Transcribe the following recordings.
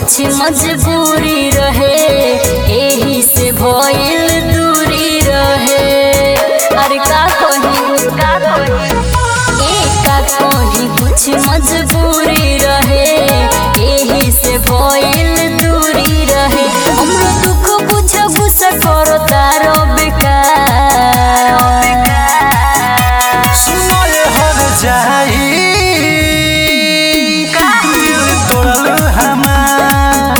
कुछ मजबूरी रहे एही से भइल दूरी रहे अरे का कही का कही ए का कही कुछ मजबूरी रहे एही से भइल दूरी रहे हमरो दुख बुझ गुस्सा करो तारो बेकार सुनो ये हर जाई दिल तोड़ल हमार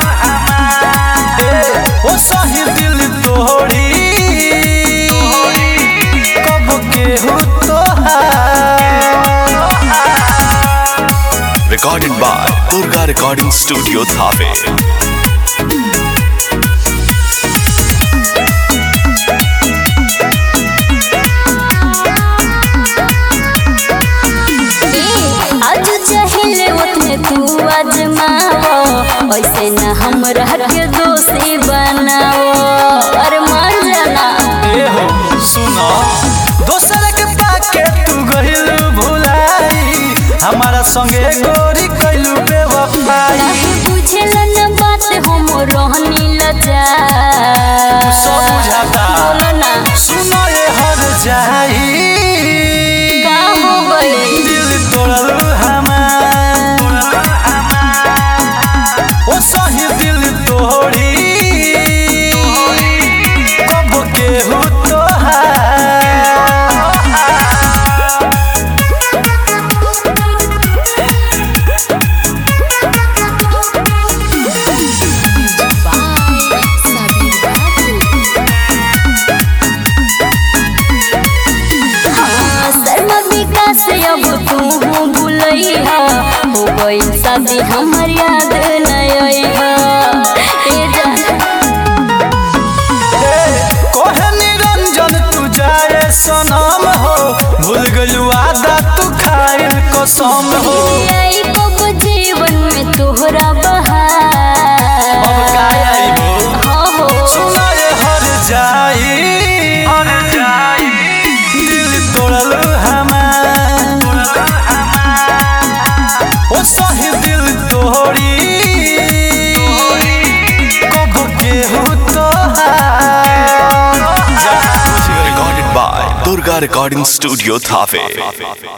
ए, ओ सही दिल तोड़ी कब केहू तोहार Recorded by Durga Recording Studio Thave. आज चाहिले उतने तू आजमाओ ऐसे न हमरा के दोषी बनाओ अरे मान जाना ए हो सुनो दोसर के पाके तू गहिल भुलाई हमारा संगे गोरी कैलू बेवफाई काहे बुझेला न बात हम रहनी लजा सब बुझाता। बोलो ना सुनो ये हर जाई का हो गई दिल तोड़ल हमार ओ सही दिल तोड़ी कब केहू तोहार हाँ, शर्मा विकास अब तू भूलैहा हो गई शादी हमर याद नहीं ए जान कोहे निरंजन तू जाए सनम हो भूल गलू आदा तू खाइल कसम हो आई कब जीवन में तोहरा बहार अब का आइबो? हाँ हो सुना ये हर जाई हर जाई दिल तोड़ल हमार ओ सही दिल तोड़ी कब केहू तोहार जा Recorded by Durga Recording Studio Thave.